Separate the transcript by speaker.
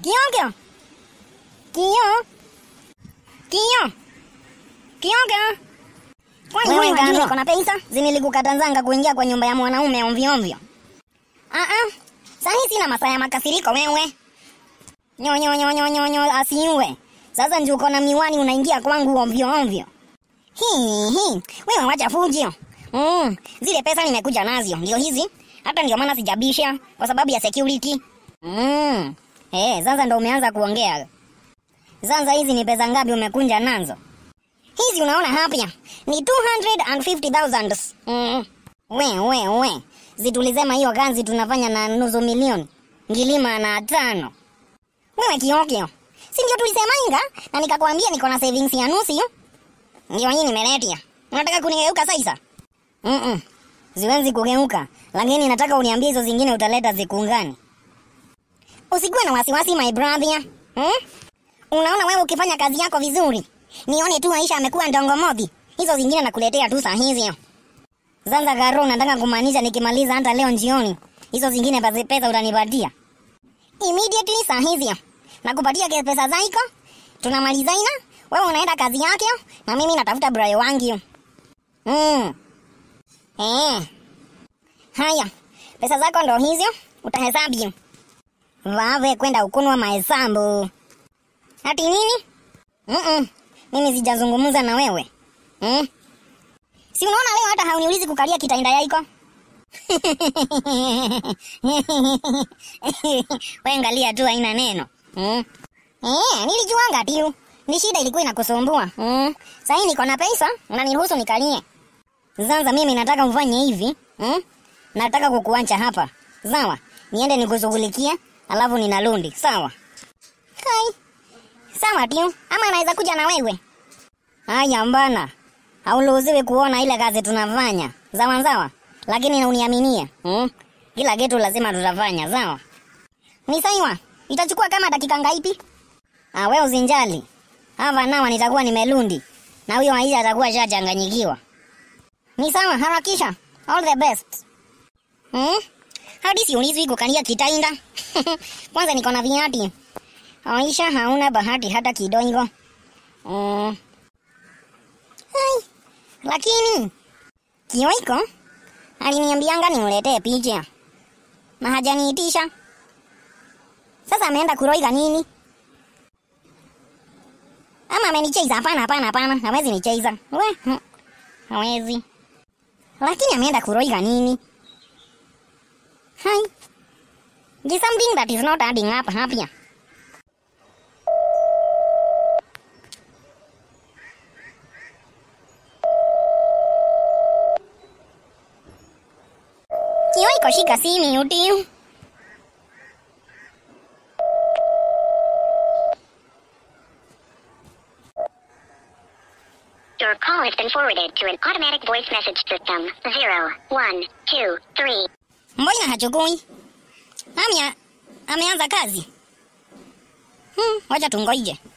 Speaker 1: Kiongo. Kio. Kio. Kiongo. Kwani
Speaker 2: Wewe
Speaker 1: wewe hajui
Speaker 2: Ngano.
Speaker 1: niko na pesa? Zinilikukatanzanga kuingia kwa nyumba ya mwanaume ovyo ovyo. Ah ah. Sasa sina masaa ya makasiriko wewe. Nyo nyo nyo nyo nyo nyo asiwe. Sasa ndio uko na miwani unaingia kwangu ovyo ovyo. Hii hii. Wewe wacha fujo. Mm, zile pesa nimekuja nazo ndio hizi. Hata ndio maana sijabisha kwa sababu ya security. Mm. Eh, sasa ndo umeanza kuongea. Sasa hizi ni pesa ngapi umekunja nazo? Hizi unaona hapa ni 250,000. Mm. We we we. Zitulisema hiyo kazi tunafanya na nusu milioni. Ngilima na tano. Wewe kiokio. Si ndio tulisemanga na nikakwambia niko na savings ya nusu hiyo? Ndio hii nimeletia. Unataka kunigeuka sasa? Mm. -mm. Siwezi kugeuka, lakini nataka uniambie hizo zingine utaleta zikungani. Usikuwe na wasiwasi my brother. Hmm? Unaona wewe ukifanya kazi yako vizuri. Nione tu Aisha amekuwa ndongo modhi. Hizo zingine nakuletea tu saa hizi. Zanza garo nataka kumaanisha nikimaliza hata leo jioni. Hizo zingine basi pesa utanipatia. Immediately saa hizi. Nakupatia ke pesa zako. Tunamaliza ina. Wewe unaenda kazi yake na mimi natafuta brayo wangu. Mm. Eh. Haya. Pesa zako ndo hizo utahesabu. Vave kwenda ukunwa mahesabu. Ati nini? Mm -mm. Mimi sijazungumza na wewe. Mm? Si unaona leo hata hauniulizi kukalia kitainda yako? Wewe angalia tu haina neno. Mm? Eh, nilijuanga tu. Ni shida ilikuwa inakusumbua. Mm. Sasa niko na pesa, unaniruhusu nikalie. Sasa mimi nataka ufanye hivi. Mm? Nataka kukuacha hapa. Sawa? Niende nikushughulikie, alafu ninarundi. Sawa? Hai. Sawa tu. Ama anaweza kuja na wewe. Haya mbana. Hauruhusiwi kuona ile kazi tunafanya. Sawa sawa? Lakini na uniaminie. Mm? Kila kitu lazima tutafanya, sawa? Ni sawa. Itachukua kama dakika ngapi? Ah, wewe usinjali. Hapa nawa nitakuwa nimelundi. Na huyo Aisha atakuwa shachanganyikiwa. Ni sawa, harakisha. All the best. Hmm? Hadi siulizwi kukalia kitainda. Kwanza niko na viatu. Aisha hauna bahati hata kidogo. Mm. Hai. Lakini Kioiko aliniambianga nimletee picha na hajaniitisha. Sasa ameenda kuroiga nini? Ama amenicheza? Hapana, hapana, hapana, hawezi nicheza. We, hmm, hawezi. Lakini ameenda kuroiga nini? Hai. There's something that is not adding up hapa. Kioiko shika simu utiu.
Speaker 3: Your call has been forwarded to an automatic voice message system. Zero, one, two, three.
Speaker 1: Mbona hachukui? Amya ameanza kazi. Hmm, wacha tungoije.